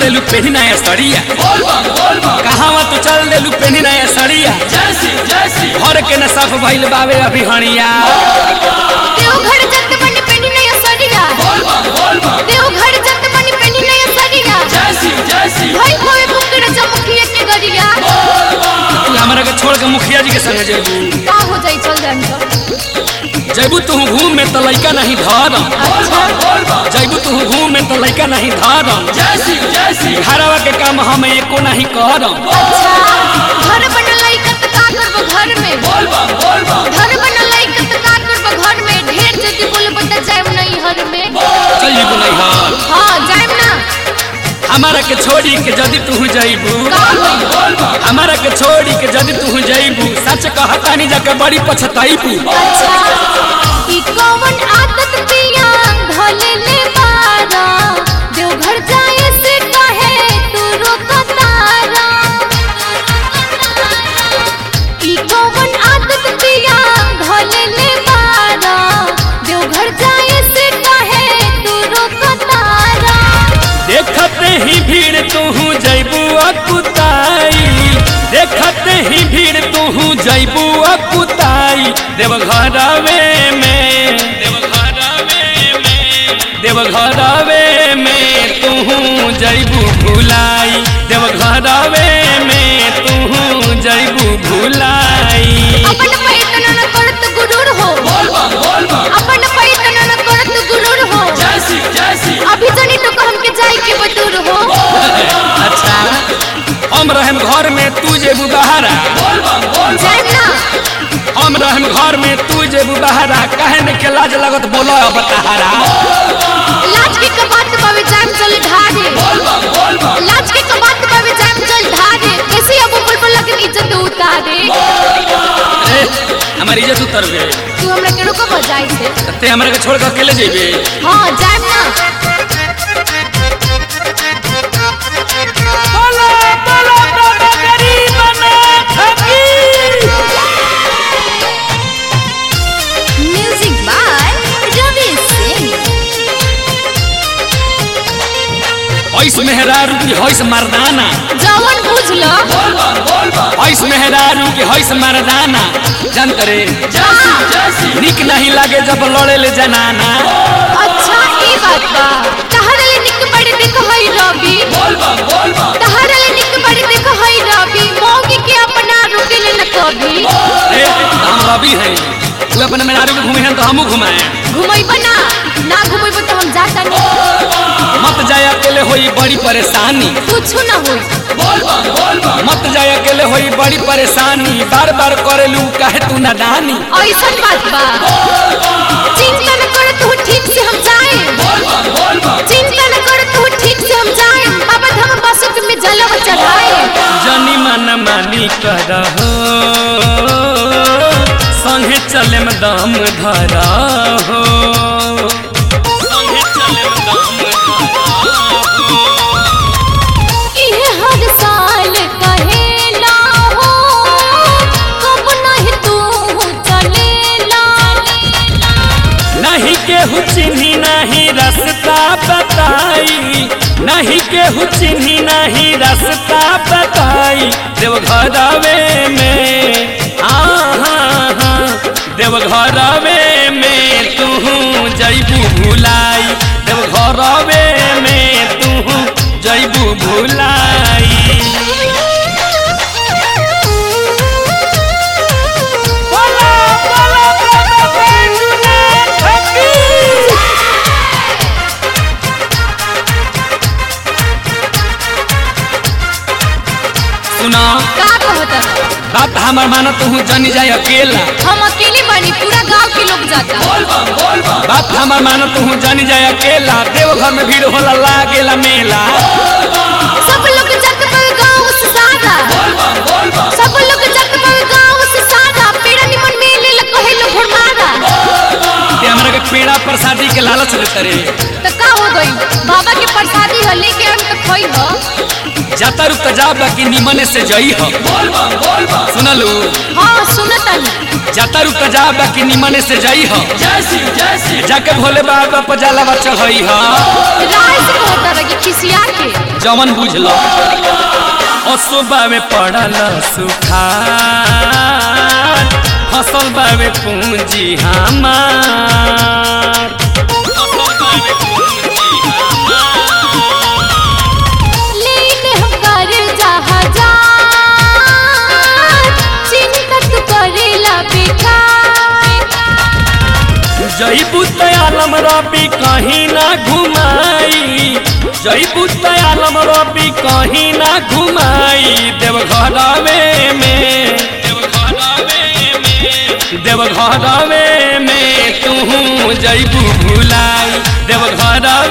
देलू पेनी नया सड़िया कहावा तू चल देलू पेनी नया सड़िया घर के न साफ भइल बावे अभी हणिया देवघर जत बनी पेनी नया सरिया देवघर जत बनी पेनी नया सरिया भाई कोई बुकड़ चमकिए के गरिया तू हमरा के छोड़ के मुखिया जी के संग जेबू का हो जाई चल जान तो जैबू तू घूम में तो लइका नहीं धरम जैबू तू घूम में तो लइका नहीं धरम घरवा के काम हम एको नहीं करम अच्छा घर बनल लइकत का करबो घर में घर बनल लइकत का करबो घर में ढेर जति बोलबो त जाइम नहीं हर में चल जेबू नहीं हर हां जाइम ना हमारा के छोड़ी के जदी तू जैबू का होई हमारा के छोड़ी के जदी तू जैबू सच कहता नहीं जाके बड़ी पछताईबू अच्छा ई कौन आदत पिया भले ले बारा देवघर जाए से कहे तू रोकतारा ई कौन आदत पिया भले ले बारा देवघर जाए से कहे तू रोकतारा देखते ही भीड़ तू जैबू अकुताई देखते ही भीड़ तू जैबू अकुताई देवघरवे में देवघरवे में देवघरवे में तू जैबू भुलाई देवघरवे में तू जैबू भुलाई अपन पैतन न करत गुरूर हो अपन पैतन न करत गुरूर हो अभी जनी तो हमके जाए के बतूर हो अच्छा हम रहम घर में तू जेबू बहारा जाए ना हम रहम घर में तू जेबू बहारा काहे ने के लाज लगत बोलो अब तहारा लाज के कबात बावे जाम चल ढारे लाज के कबात बावे जाम चल ढारे कैसे अब बुलबुल लगन इज्जत उतारे ए हमारी इज्जत उतर गए तू हमरा केड़ो को बजाई से ते हमरा के छोड़ के अकेले जेबे हां जाम ना बोलो बोलो बाबा गरीब ना ठगी म्यूजिक बाय रवि सिंह ऐस मेहरारू की हैस मर्दाना जवन बुझ लो ऐस मेहरारू की हैस मर्दाना जान करे निक नहीं लागे जब लड़े ले जनाना अच्छा ई बात बा तहरे ले निक बड़े देख हई रवि तहरे ले निक बड़े देख हई रवि मौगी के अपना रुके ले न कभी ए हम रवि हैं तू अपने मेहरारू के घूमे हैं तो हमू घुमाए घुमैबा ना ना घुमैबा तो हम जाता नहीं मत जाए अकेले होई बड़ी परेशानी कुछ ना होई मत जाए अकेले होई बड़ी परेशानी बार बार करेलू काहे तू नादानी ऐसन बात बा चिंता न कर तू ठीक से हम जाए चिंता न कर तू ठीक से हम जाए बाबा धाम बसत में जलवा चढ़ाए जनी मन मानी करहो संगे चले में दम धरा हो संगे चले में दम इहे हर साल कहेला हो कब नहीं तू चलेला नहीं केहू चिन्ही नहीं रास्ता बताई नहीं केहू चिन्ही नहीं रास्ता बताई देवघरवे में आहा देवघरवे में तू जैबू भुलाई देवघरवे में तू जैबू भुलाई बोला बोला बाबा बैजूनाथ की सुना का कहता बात हमार माना तू जानी जाए अकेला हम अकेले बानी पूरा गांव के लोग जाता बात हमार माना तू जानी जाए अकेला देवघर में भीड़ होला लागेला मेला सब लोग जत पर गांव से सारा सब लोग जत पर गांव से सारा पेड़ा निमन मेले ल कहे लो भरमारा ते हमरा के पेड़ा प्रसादी के लालच देते रे त का हो गई बाबा के प्रसादी हो लेके हम तो खोई हो जाता रुक जा बाकी निमने से जई हो सुनलू हाँ सुनतनी जाता रुक जा बाकी निमने से जई हो जाके भोले बाबा पर जलावा चढ़ई हो राय से कहता रही खिसिया के जवन बुझलो असोबा में पड़ल सुखार फसल बावे पूंजी हमार फसल बावे पूंजी लेके हम कर जहाजार चिंता तू करेला बेकार जईबू तयालम रबी कहीं ना घुमाई जईबू तयालम रबी कहीं ना घुमाई देवघरवे में देवघरवे में तू जईबू भुलाई देवघरवे